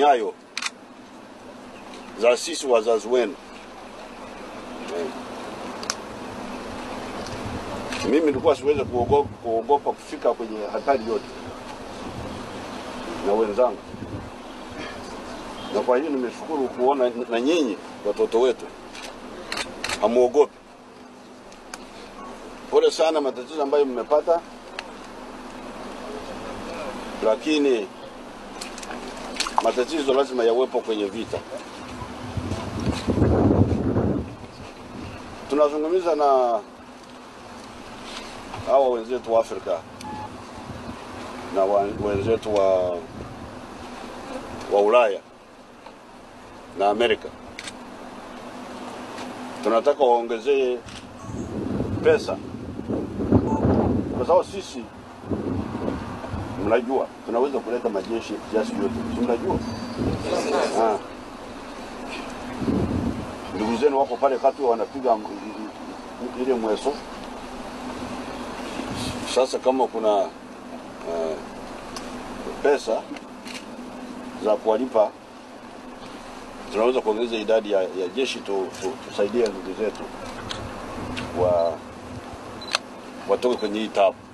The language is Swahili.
nyayo za sisi wazazi wenu. Eh. Mimi nilikuwa siwezi kuogopa, kuogopa kufika kwenye hatari yote na wenzangu, na kwa hiyo nimeshukuru kuona na nyinyi watoto wetu hamuogopi. Pole sana matatizo ambayo mmepata, lakini matatizo lazima yawepo kwenye vita. Tunazungumza na hawa wenzetu wa Afrika na wa, wenzetu wa, wa Ulaya na Amerika, tunataka waongezee pesa kwa sababu sisi mnajua tunaweza kuleta majeshi kiasi yote, si mnajua? Ah. Ndugu zenu wako pale kati wanapiga m- i- i- ile mweso. Sasa kama kuna uh, pesa za kuwalipa, tunaweza kuongeza idadi ya, ya jeshi tu, tu, tusaidie ndugu zetu wa watoke kwenye hii tabu.